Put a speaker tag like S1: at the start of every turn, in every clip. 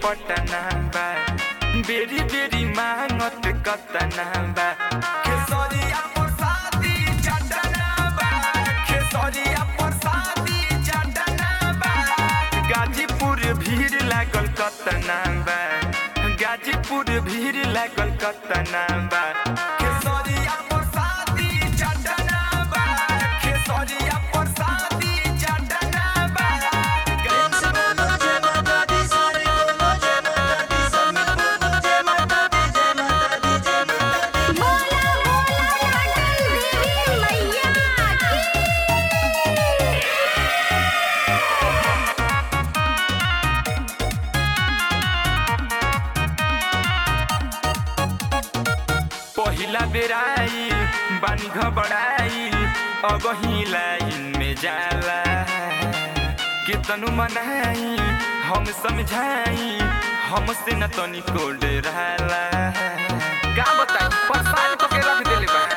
S1: पटना बा बेरी बेरी मांगत कतना बा खेसरिया प्रसादी चटना बा खेसरिया प्रसादी चटना बा गाजीपुर भीड़ लागल कतना बा गाजीपुर भीड़ लागल कतना बा खेसरिया प्रसादी चटना बा खेसरिया प्रसादी चटना बा
S2: बोला बोला लाडली देवी मैया की
S1: पहिला बेराई बानी घबराई अब ही लाइन में जाला कितनु मनाई हम समझाई हमसे न तनिको डराला का बताई परेशान को के रख देले बा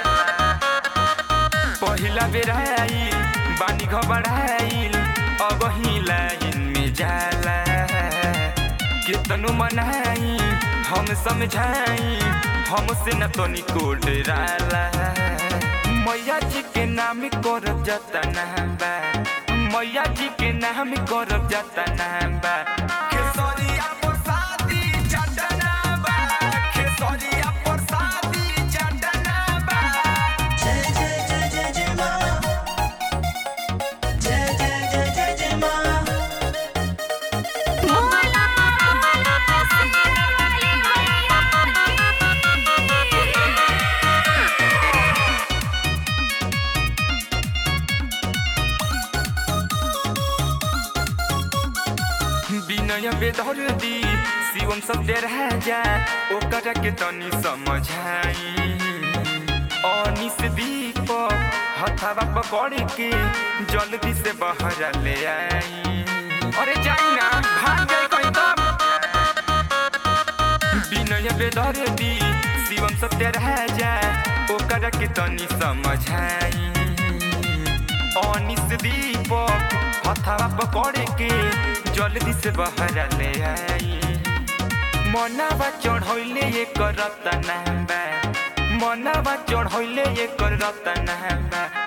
S1: पहिला बेराई बानी घबराई अब ही लाइन में जाला कितनु मनाई हम समझाई हमसे न तो निकोट राला मैया जी के नाम करब जतना बा मैया जी के नाम करब जतना बा खेसरिया प्रसादी चटना बा खेसरिया प्रसादी चटना बा
S2: बोला बोला शेरावाली मैया
S1: विनय बेदर्दी शिवम सब डेरा जा ओकरा के तनी समझाई अनिस दीप हथावा पकड़ के जल्दी से बहरा ले आई अरे जाई ना भाग जाई कहीं तब विनय बेदर्दी शिवम सब डेरा जा ओकरा के तनी समझाई अनिस दीपक हथावा पकड़ के जल्दी से बहरा ले आई मनावा चढ़ैले ये करत बा मनावा चढ़ैले ये करत बा